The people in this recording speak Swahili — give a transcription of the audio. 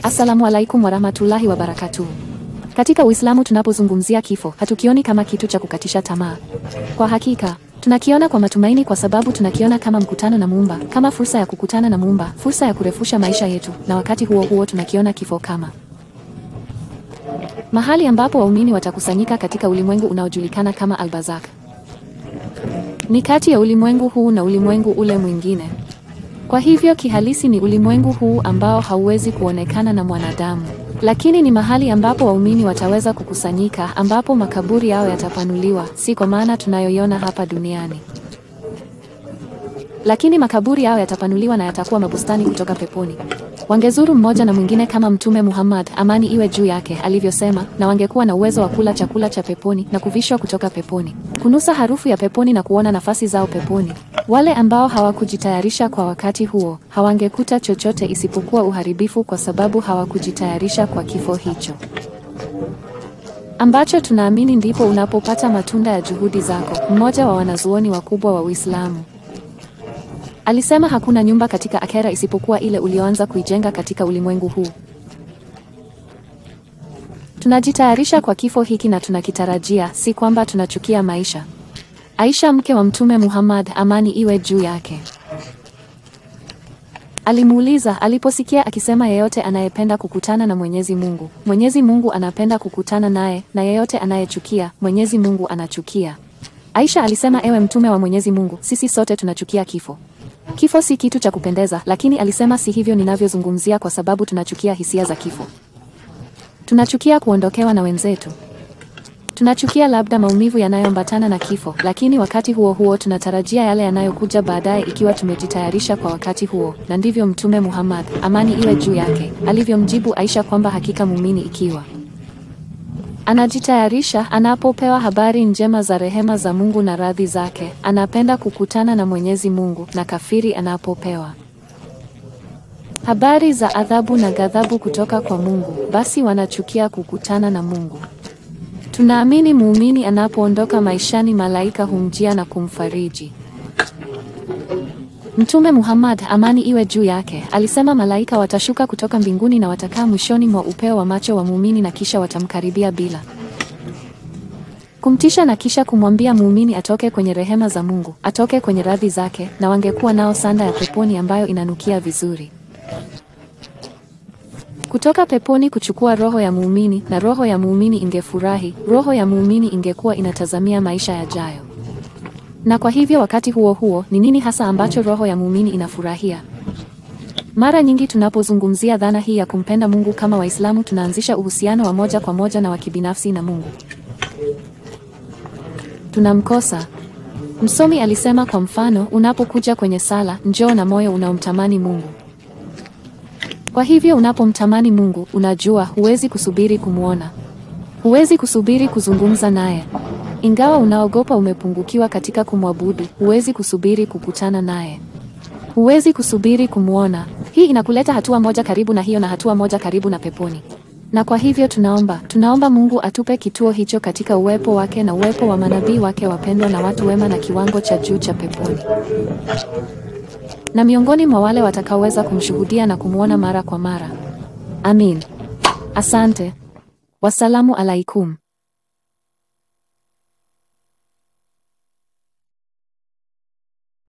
Assalamu alaikum warahmatullahi wabarakatuh. Katika Uislamu tunapozungumzia kifo, hatukioni kama kitu cha kukatisha tamaa. Kwa hakika, tunakiona kwa matumaini kwa sababu tunakiona kama mkutano na Muumba, kama fursa ya kukutana na Muumba, fursa ya kurefusha maisha yetu, na wakati huo huo tunakiona kifo kama mahali ambapo waumini watakusanyika katika ulimwengu unaojulikana kama Al-Barzakh. Ni kati ya ulimwengu huu na ulimwengu ule mwingine. Kwa hivyo kihalisi ni ulimwengu huu ambao hauwezi kuonekana na mwanadamu, lakini ni mahali ambapo waumini wataweza kukusanyika, ambapo makaburi yao yatapanuliwa, si kwa maana tunayoiona hapa duniani, lakini makaburi yao yatapanuliwa na yatakuwa mabustani kutoka peponi. Wangezuru mmoja na mwingine kama Mtume Muhammad, amani iwe juu yake, alivyosema, na wangekuwa na uwezo wa kula chakula cha peponi na kuvishwa kutoka peponi, kunusa harufu ya peponi na kuona nafasi zao peponi. Wale ambao hawakujitayarisha kwa wakati huo hawangekuta chochote isipokuwa uharibifu, kwa sababu hawakujitayarisha kwa kifo hicho ambacho tunaamini ndipo unapopata matunda ya juhudi zako. Mmoja wa wanazuoni wakubwa wa Uislamu alisema hakuna nyumba katika akhera isipokuwa ile ulioanza kuijenga katika ulimwengu huu. Tunajitayarisha kwa kifo hiki na tunakitarajia, si kwamba tunachukia maisha. Aisha mke wa Mtume Muhammad, amani iwe juu yake, alimuuliza aliposikia akisema, yeyote anayependa kukutana na Mwenyezi Mungu, Mwenyezi Mungu anapenda kukutana naye, na yeyote anayechukia, Mwenyezi Mungu anachukia. Aisha alisema, ewe Mtume wa Mwenyezi Mungu, sisi sote tunachukia kifo. Kifo si kitu cha kupendeza, lakini alisema si hivyo ninavyozungumzia, kwa sababu tunachukia hisia za kifo. Tunachukia kuondokewa na wenzetu. Tunachukia labda maumivu yanayoambatana na kifo, lakini wakati huo huo tunatarajia yale yanayokuja baadaye ikiwa tumejitayarisha kwa wakati huo. Na ndivyo Mtume Muhammad, amani iwe juu yake, alivyomjibu Aisha kwamba hakika muumini ikiwa anajitayarisha anapopewa habari njema za rehema za Mungu na radhi zake, anapenda kukutana na Mwenyezi Mungu, na kafiri anapopewa habari za adhabu na ghadhabu kutoka kwa Mungu, basi wanachukia kukutana na Mungu. Tunaamini muumini anapoondoka maishani, malaika humjia na kumfariji. Mtume Muhammad, amani iwe juu yake, alisema malaika watashuka kutoka mbinguni na watakaa mwishoni mwa upeo wa macho wa muumini na kisha watamkaribia bila kumtisha na kisha kumwambia muumini atoke kwenye rehema za Mungu, atoke kwenye radhi zake, na wangekuwa nao sanda ya peponi ambayo inanukia vizuri kutoka peponi kuchukua roho ya muumini, na roho ya muumini ingefurahi, roho ya muumini ingekuwa inatazamia maisha yajayo. Na kwa hivyo wakati huo huo, ni nini hasa ambacho roho ya muumini inafurahia? Mara nyingi tunapozungumzia dhana hii ya kumpenda Mungu kama Waislamu, tunaanzisha uhusiano wa moja kwa moja na wa kibinafsi na Mungu. Tunamkosa. Msomi alisema kwa mfano, unapokuja kwenye sala, njoo na moyo unaomtamani Mungu. Kwa hivyo unapomtamani Mungu, unajua huwezi kusubiri kumwona, huwezi kusubiri kuzungumza naye. Ingawa unaogopa umepungukiwa katika kumwabudu, huwezi kusubiri kukutana naye, huwezi kusubiri kumwona. Hii inakuleta hatua moja karibu na hiyo na hatua moja karibu na peponi. Na kwa hivyo tunaomba, tunaomba Mungu atupe kituo hicho katika uwepo wake na uwepo wa manabii wake wapendwa na watu wema na kiwango cha juu cha peponi na miongoni mwa wale watakaoweza kumshuhudia na kumwona mara kwa mara. Amin. Asante. Wasalamu alaikum.